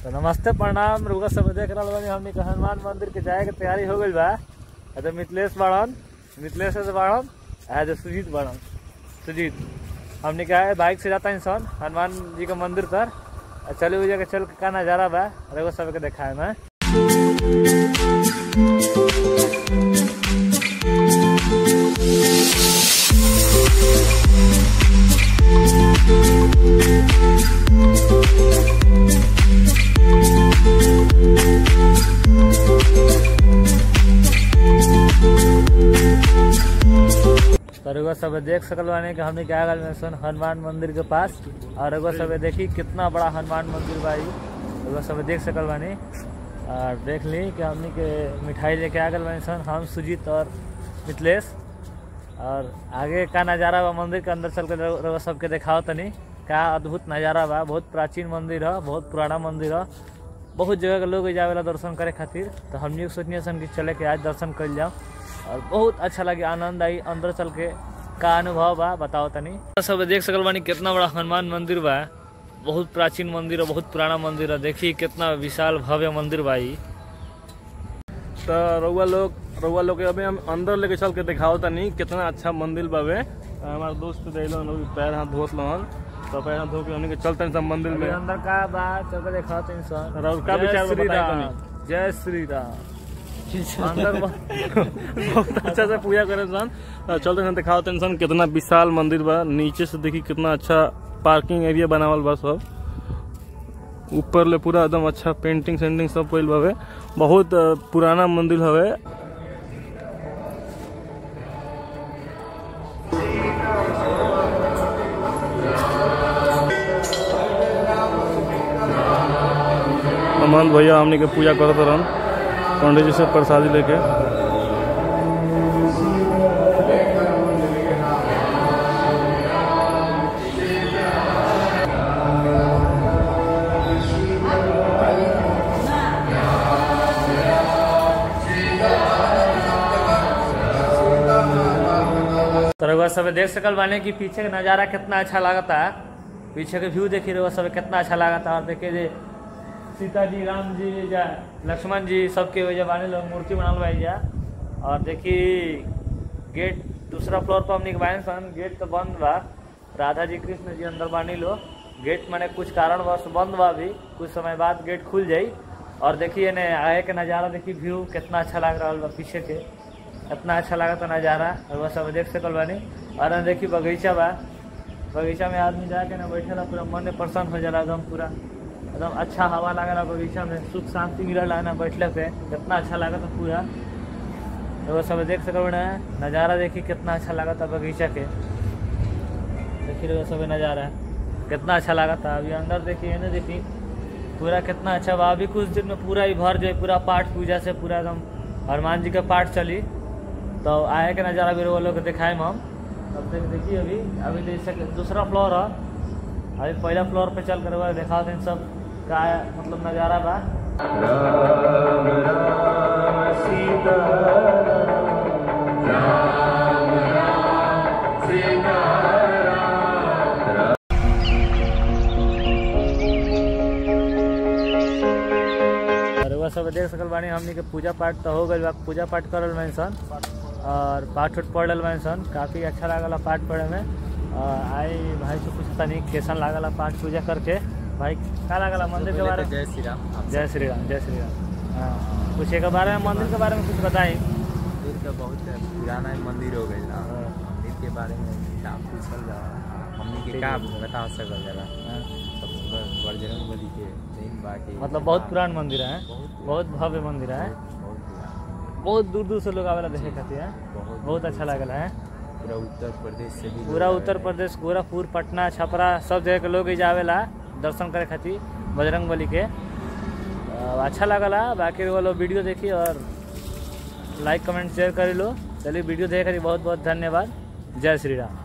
तो नमस्ते प्रणाम रुआ सब देख रहा बानी हमनी के हनुमान मंदिर के जाए के तैयारी हो गइल बा आ तो मिथिलेश बाड़न मिथिलेश से बाड़न आ जो सुजीत बाड़न सुजीत हमनी के आए बाइक से जाता इंसान हनुमान जी के मंदिर तर आ चले हुए जगह चल के का नजारा बा रुआ सब के दिखाए में तो रउआ सब देख सकल बानी कि हमने क्या गल में सुन हनुमान मंदिर के पास और रउआ सब देखी कितना बड़ा हनुमान मंदिर बा ई रउआ सब देख सकल बानी और देख ली कि हमने के मिठाई लेके आ गल बानी सन हम सुजीत और मिथिलेश और आगे का नज़ारा बा मंदिर के अंदर चल के रउआ सबके देखाओ तनी का अद्भुत नज़ारा बा बहुत प्राचीन मंदिर है बहुत पुराना मंदिर है बहुत जगह के लोग जावेला दर्शन करे खातिर तो हमनी सोचनी सन कि चले के आज दर्शन कर जाओ और बहुत अच्छा लगे आनंद आई अंदर चल के का अनुभव बा बताओ तनी सब देख सकल बानी कितना बड़ा हनुमान मंदिर बा बहुत प्राचीन मंदिर है बहुत पुराना मंदिर है देखी कितना विशाल भव्य मंदिर बा ई तो रउआ लोग रउआ लोग के अभी हम अंदर लेके चल के दिखाओ तनी कितना अच्छा मंदिर बावे तो हमारे दोस्त दिलन अभी पैर हाथ धोत लहन तो पैर हाथ धो के हमनी के चलते सब मंदिर में अभी अंदर का बा चल के दिखाओ तनी सर और का विचार बा श्री बताई राम तनी। जय श्री राम अंदर बा- बहुत अच्छा से पूजा करे सन तो चलते हैं दिखाओ तनी सन कितना विशाल मंदिर बा नीचे से देखी कितना अच्छा पार्किंग एरिया बनावल बा सब ऊपर ले पूरा एकदम अच्छा पेंटिंग सेंटिंग सब कइल बावे बहुत अ, पुराना मंदिर हवे महंत भैया हमने के पूजा करत रहन पंडित जी से प्रसादी लेके तो रउआ सब देख सकल बानी कि पीछे के नज़ारा कितना अच्छा लागता पीछे के व्यू देखी रउआ सब कितना अच्छा लागता और देखिए जे सीता जी राम जी जा लक्ष्मण जी सबके वजह बानी लोग मूर्ति बनाल बा जा और देखी गेट दूसरा फ्लोर पर हमने बानी सन गेट तो बंद बा राधा जी कृष्ण जी अंदर बानी लो गेट माने कुछ कारणवश बंद बा अभी कुछ समय बाद गेट खुल जाई और देखिए ने आगे के नज़ारा देखी व्यू कितना अच्छा लग रहा बा पीछे के इतना अच्छा लगा था नज़ारा और वह सब देख सकल बानी और ना देखी बगीचा बा बगीचा में आदमी जाके ना बैठेला पूरा मन प्रसन्न हो जाला एकदम पूरा एकदम अच्छा हवा लागला बगीचा में सुख शांति मिलला ना बैठले पे कितना अच्छा लगा था पूरा तो वह सब देख सकल ना नज़ारा देखी कितना अच्छा लगा था बगीचा के देखी रहे सब नज़ारा कितना अच्छा लगा था अभी अंदर देखिए ना देखी पूरा कितना अच्छा बा अभी कुछ दिन में पूरा ही भर जाए पूरा पाठ पूजा से पूरा एकदम हनुमान जी का पाठ चली तो आए के नज़ारा भी वो लोग के दिखाए हम तब तक देखिए अभी अभी जैसे कि दूसरा फ्लोर है अभी पहला फ्लोर पे चल कर वो दिखाओ इन सब का मतलब नज़ारा बा और वह सब देख सकल बानी हमनी के पूजा पाठ तो हो गइल बा पूजा पाठ करल बानी सन और पाठ उठ पढ़ल बानी सन काफ़ी अच्छा लागल पाठ पढ़े में और आई भाई से कुछ तनी कैसन लागल पाठ पूजा करके भाई का लागल मंदिर के बारे में जय श्री राम आप जय श्री राम जय श्री राम हाँ कुछ एक बारे में मंदिर के बारे में कुछ बताई मंदिर का बहुत पुराना मंदिर हो गई ना हाँ। मंदिर के बारे में का पूछल जा हमनी के का बता सकल जाला सबसे बड़ बजरंग बली के दिन बाकी मतलब बहुत पुरान मंदिर है बहुत बहुत भव्य मंदिर है बहुत पुराना बहुत दूर दूर से लोग आवेला देखे खातिर है बहुत बहुत अच्छा लागल है पूरा उत्तर प्रदेश से भी पूरा लोग उत्तर प्रदेश गोरखपुर पटना छपरा सब जगह के लोग एजा आवेला दर्शन करे खातिर बजरंग बली के अ, अच्छा लागला बाकी वो लोग वीडियो देखी और लाइक कमेंट शेयर करी लो चलिए वीडियो देखे खातिर बहुत बहुत धन्यवाद जय श्री राम